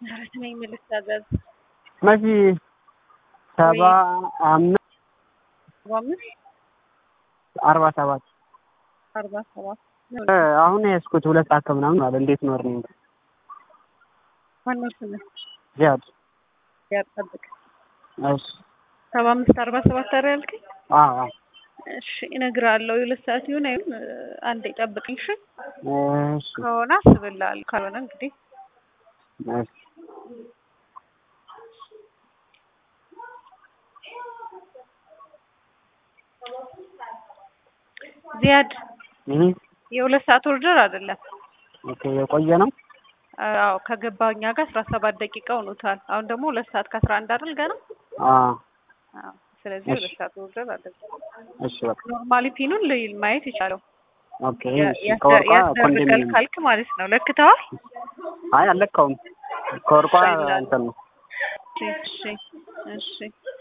ምህረት ነኝ ምን ልታዘዝ? መሲ ሰባ አምስት ሰባ አምስት አርባ ሰባት አርባ ሰባት እ አሁን የያዝኩት ሁለት ሰዓት ከምናምን አለ። እንዴት ነው እርኒንግ? ማነው ስምህ? ዚያድ ያጠብቅ እሺ ሰባ አምስት አርባ ሰባት አረ ያልከኝ? አዎ አዎ እሺ እነግርሃለሁ። የሁለት ሰዓት ይሁን አይሁን አንዴ ጠብቅኝ። እሺ እሺ ከሆነ አስብልሃለሁ፣ ካልሆነ እንግዲህ እሺ ዚያድ ይሄ የሁለት ሰዓት ኦርደር አይደለም። ኦኬ የቆየ ነው። አዎ ከገባ እኛ ጋር አስራ ሰባት ደቂቃ ሆኖታል። አሁን ደግሞ ሁለት ሰዓት ከአስራ አንድ አይደል ገና? አዎ አዎ ስለዚህ እሺ። ሁለት ሰዓት ኦርደር አይደለም። እሺ በቃ ኖርማሊ ፒኑን ልይል ማየት ይቻለው ኦኬ እሺ ያስደ- ከወርቋ ያስደርጋል ኮንዶሚኒየም ካልክ ማለት ነው። ለክተዋል? አይ አልለካውም። ከወርቋ ይላል። እንትን ነው እሺ እሺ እሺ